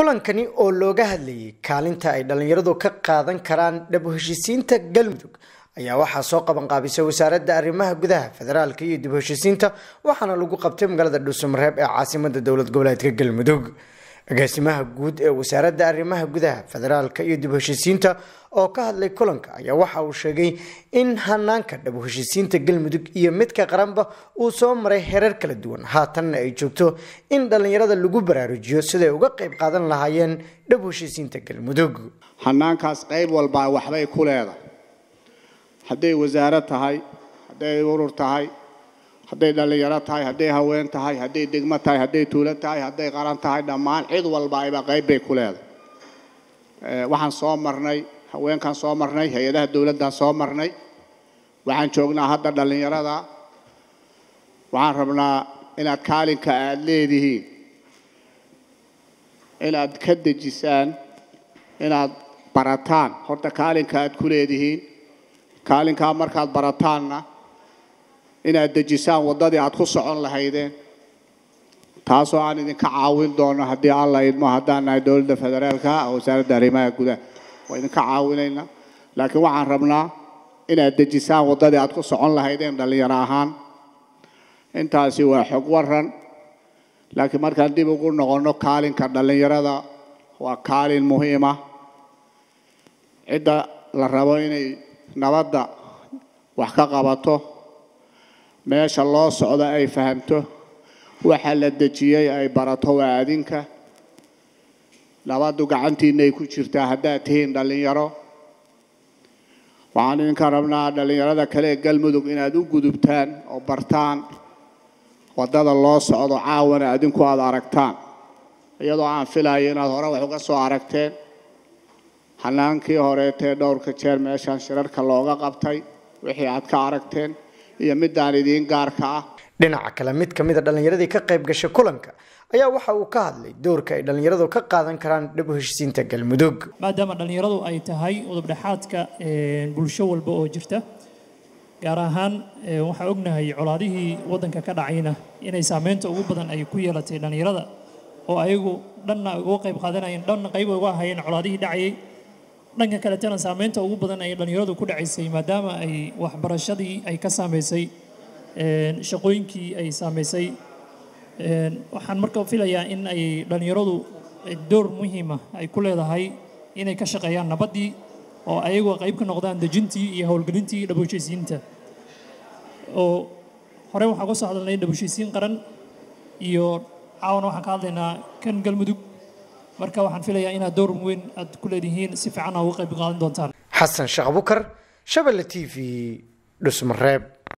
kulankani oo looga hadlayay kaalinta ay dhallinyaradu ka qaadan karaan dhab heshiisiinta galmudug ayaa waxaa soo qabanqaabisay wasaaradda arrimaha gudaha federaalka iyo dib heshiisiinta waxaana lagu qabtay magaalada dhuusamareeb ee caasimada dowlad goboleedka galmudug agaasimaha guud ee wasaaradda arrimaha gudaha federaalka iyo dib heshiisiinta oo ka hadlay kulanka ayaa waxa uu sheegay in hanaanka dhab heshiisiinta galmudug iyo midka qaranba uu soo maray hereer kala duwan haatanna ay joogto in dhallinyarada lagu baraarujiyo siday uga qayb qaadan lahaayeen dhab heshiisiinta galmudug hanaankaas qayb walbaa waxbay ku leedahay hadday wasaarad tahay hadday urur tahay hadday dhallinyaro tahay hadday haween tahay hadday degmo tahay hadday tuulo tahay hadday qaran tahay dhammaan cid walba ayba qayb bay ku leedahay waxaan soo marnay haweenkaan soo marnay hay-adaha dowladdan soo marnay waxaan joognaa hadda dhallinyarada waxaan rabnaa inaad kaalinka aada leedihiin inaad ka dejisaan inaad barataan horta kaalinka aad ku leedihiin kaalinkaa markaad barataanna inaad dejisaan waddadii aad ku socon lahaydeen taasoo aan idinka caawin doono haddii alla idmo haddaan nahay dowladda federaalka wasaaradda arrimaha gudaha waa idinka caawinayna laakiin waxaan rabnaa inaad dejisaan waddadii aad ku socon lahaydeen dhallinyaro ahaan intaasi waa xog waran laakiin markaan dib ugu noqonno kaalinka dhallinyarada waa kaalin muhiima cidda la rabo inay nabadda wax ka qabato meesha loo socdo ay fahamto waxa la dejiyey ay barato waa adinka nabaddu gacantiinay ku jirtaa haddaad tihiin dhallinyaro waxaan idinka rabnaa dhallinyarada kale ee galmudug inaad u gudubtaan oo bartaan waddada loo socdo caawana adinku aada aragtaan iyadoo aan filayo inaad hore wax uga soo aragteen hanaankii horeetee dhowrka jeer meeshaan shirarka looga qabtay wixii aad ka aragteen iyo midaan idiin gaarka ah dhinaca kale mid ka mid a dhallinyaradii ka qayb gashay kulanka ayaa waxa uu ka hadlay doorka ay dhallinyaradu ka qaadan karaan dhab heshiisiinta galmudug maadaama dhallinyaradu ay tahay udubdhexaadka bulsho walba oo jirta gaar ahaan waxaa ognahay colaadihii waddanka ka dhacayna inay saameynta ugu badan ay ku yeelatay dhallinyarada oo ayagu dhanna uga qayb qaadanayeen dhanna qayb uga ahayeen colaadihii dhacayay dhanka kaletana saameynta ugu badan ay dhallinyaradu ku dhacaysay maadaama ay waxbarashadii ay ka saameysay shaqooyinkii ay saameysay waxaan marka filayaa in ay dhallinyaradu door muhiima ay ku leedahay inay ka shaqeeyaan nabaddii oo ayagu qayb ka noqdaan dejintii iyo howlgelintii dhabuheshiisiinta oo hore waxaan ka soo hadalnay dhabuheshiisiin qaran iyo caawana waxaan ka hadlaynaa kan galmudug marka waxaan filayaa inaad door weyn aad ku leedihiin si fiican aa uga qayb qaadan doontaan xasan sheekh abukar shabelle t v dhusmareeb